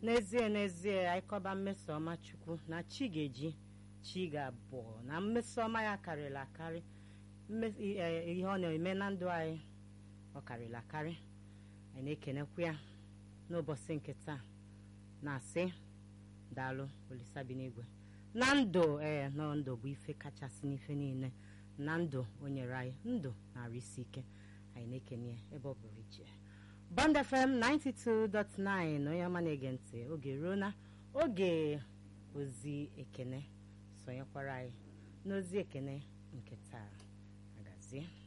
n'ezie n'ezie anyị kọba mmeso ọma chukwu na chi ga-eji chi ga-abụọ na mmeso ọma ya karịrị akarị mme- i- e- ihe ọ na-eme na ndụ anyị ọ karịrị akarị anyị na-ekenekwa ya n'ụbọchị nke taa na-asị daalụ olisabi n'igwe na ndụ ee nọ ndụ bụ ife kachasị n'ife niile na ndụ o nyere anyị ndụ na-arụ isi ike anyị na-ekene ya ebe ọ bụrụ iche Bond FM 92.9 onye ọma na-ege ntị oge ruo na oge ozi ekene sonyekwara anyị n'ozi ekene nke taa agazie